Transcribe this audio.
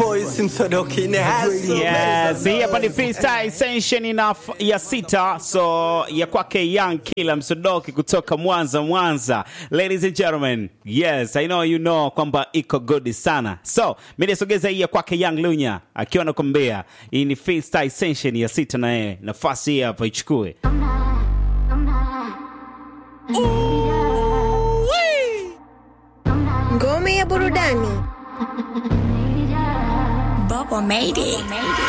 voice msodoki in the house. Yes, hii hapa ni freestyle session ina ya sita so ya kwake Young Killer Msodoki kutoka Mwanza Mwanza. Ladies and gentlemen, yes, I know you know kwamba iko good sana. So, mimi nisogeza hii ya kwake Young Lunya akiwa anakuambia hii ni freestyle session ya sita na yeye nafasi hii hapa ichukue. Ngome ya burudani. Bubble made it.